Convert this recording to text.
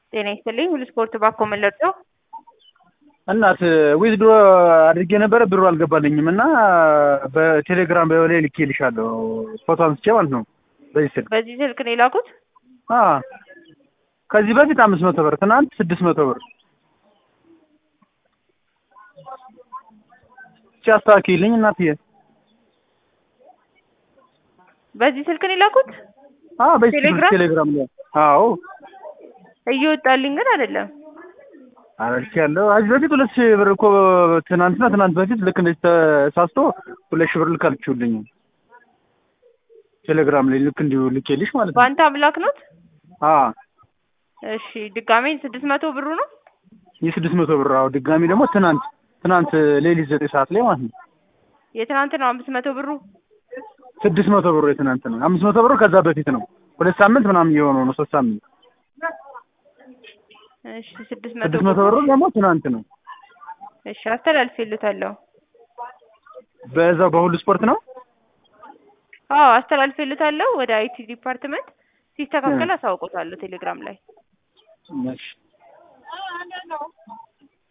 ጤና ይስጥልኝ ሁሉ ስፖርት ባኮ መለጥ ነው። እናት ዊዝድሮ አድርጌ ነበረ ብሩ አልገባልኝም እና በቴሌግራም በላይ ልኬልሻለሁ ፎቶ አንስቼ ማለት ነው። በዚህ ስልክ በዚህ ስልክ ነው የላኩት። አ ከዚህ በፊት አምስት መቶ ብር ትናንት ስድስት መቶ ብር ሲያስተካክልኝ እናትዬ በዚህ ስልክ ነው የላኩት። አ በዚህ ስልክ ቴሌግራም? ቴሌግራም ላይ አዎ እየወጣልኝ ግን አይደለም። አረልክ ያለው ከዚህ በፊት ሁለት ሺህ ብር እኮ ትናንትና ትናንት በፊት ልክ እንደዚህ ተሳስቶ ሁለት ሺህ ብር ልካልችሁልኝ ቴሌግራም ላይ ልክ እንዲሁ ልኬልሽ ማለት ነው። በአንተ አምላክ ኖት። አ እሺ ድጋሜ ስድስት መቶ ብሩ ነው። የስድስት መቶ ብር አዎ ድጋሚ ደግሞ ትናንት ትናንት ሌሊት ዘጠኝ ሰዓት ላይ ማለት ነው የትናንት ነው አምስት መቶ ብሩ። ስድስት መቶ ብሩ የትናንት ነው። አምስት መቶ ብሩ ከዛ በፊት ነው። ሁለት ሳምንት ምናምን እየሆነው ነው። ሶስት ሳምንት እሺ ስድስት መቶ ስድስት መቶ ብሩ ደግሞ ትናንት ነው። እሺ አስተላልፌልታለሁ። በዛው በሁሉ ስፖርት ነው። አዎ አስተላልፌልታለሁ ወደ አይቲ ዲፓርትመንት ሲስተካከል አሳውቆታለሁ ቴሌግራም ላይ እሺ